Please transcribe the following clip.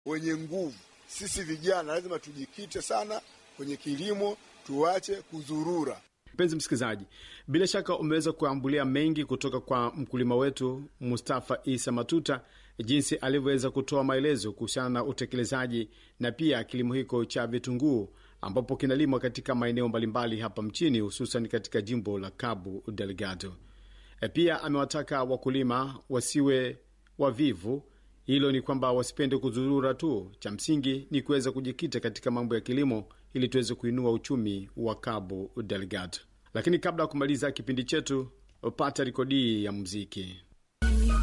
wenye nguvu. Sisi vijana lazima tujikite sana kwenye kilimo, tuache kuzurura. Mpenzi msikilizaji, bila shaka umeweza kuambulia mengi kutoka kwa mkulima wetu Mustafa Isa Matuta, jinsi alivyoweza kutoa maelezo kuhusiana na utekelezaji na pia kilimo hiko cha vitunguu ambapo kinalimwa katika maeneo mbalimbali hapa mchini, hususan katika jimbo la Cabo Delgado. E, pia amewataka wakulima wasiwe wavivu. Hilo ni kwamba wasipende kuzurura tu, cha msingi ni kuweza kujikita katika mambo ya kilimo ili tuweze kuinua uchumi wa Cabo Delgado. Lakini kabla ya kumaliza kipindi chetu, pata rekodi ya muziki.